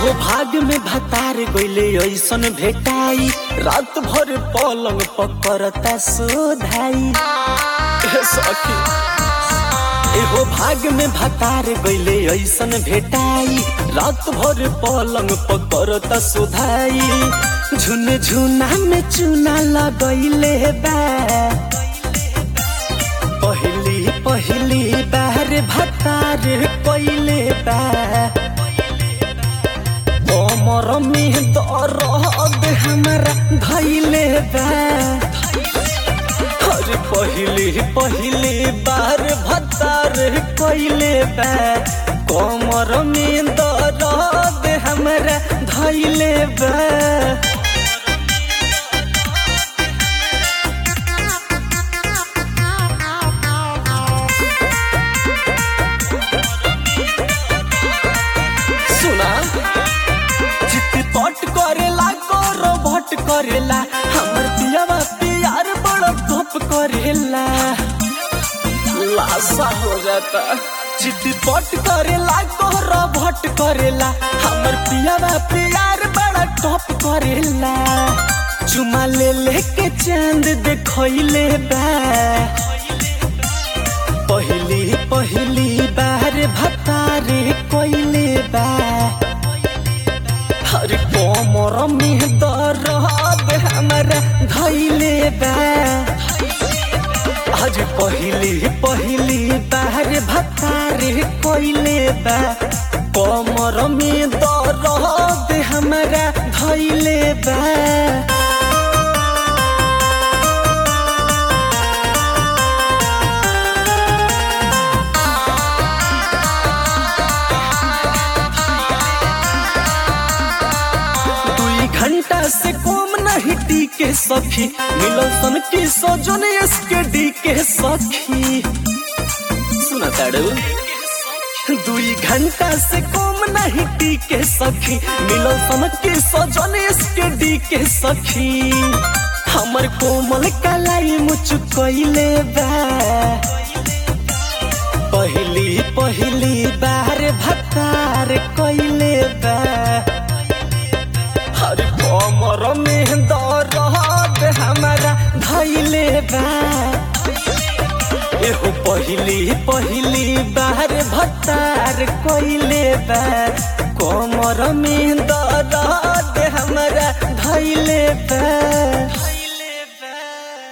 एहो भाग में भतार गइले ऐसन भेटाई रात भर पलंग पकड़ता सोधाई ए सखी एहो भाग में भतार गइले ऐसन भेटाई रात भर पलंग पकड़ता सोधाई झुन झुना में चूना लगैले बा पहली पहली बार भतार कइले बा कमर में दर्द हमारा धैले बा अरे पहली पहली बार भतार कइले बा कमर में दर्द हमारा धैले बा सुना चित पट करेला गोरो भट करेला हमर पियावा प्यार बड़ा धप करेला लाशा हो जाता चित पट करेला गोरो भट करेला हमर पियावा प्यार बड़ा टप करेला चुमा ले लेके चांद देखैले बा पहली पहली बार भतारे कोइले बा हर कोमर में दर्द हमारा धैले बा आज पहली पहली बार भतारे कोइले बा कोमर में दर्द हमारा धैले बा दुई घंटा से कम नहीं टीके सखी मिलो सन की सजन इसके डी के सखी सुना ताड़ू दुई घंटा से कम नहीं टीके सखी मिलो सन की सजन इसके डी के सखी हमर कोमल कलाई मुचुकैले बा पहली पहली बार भतार कइले बा हर कमर में दर्द हमारा धैले बा एहो पहली पहली बार भतार कइले बा कमर में दर्द हमारा धैले बा